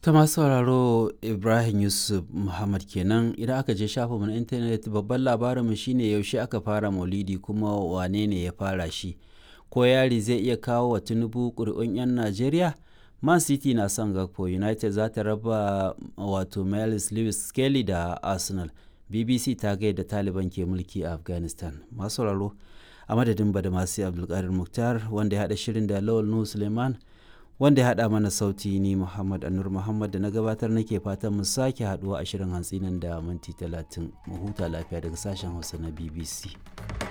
ta masu sauraro ibrahim yusuf muhammad kenan idan aka je shafinmu na intanet babban labarinmu shine yaushe aka fara maulidi kuma wane ne ya fara shi ko yari zai iya kawo wa tinubu ƙuri'un 'yan najeriya man city na son gakpo united za ta raba wato miles lewis skelly da arsenal bbc ta gaida taliban ke mulki a afghanistan masu sauraro a madadin badamasi abdulkadir muktar wanda ya haɗa shirin da lawal nuhu suleiman wanda ya haɗa mana sauti ni muhammad anur muhammad da na gabatar nake fatan mu sake haɗuwa a shirin hantsi nan da minti talatin mu huta lafiya daga sashen hausa na bbc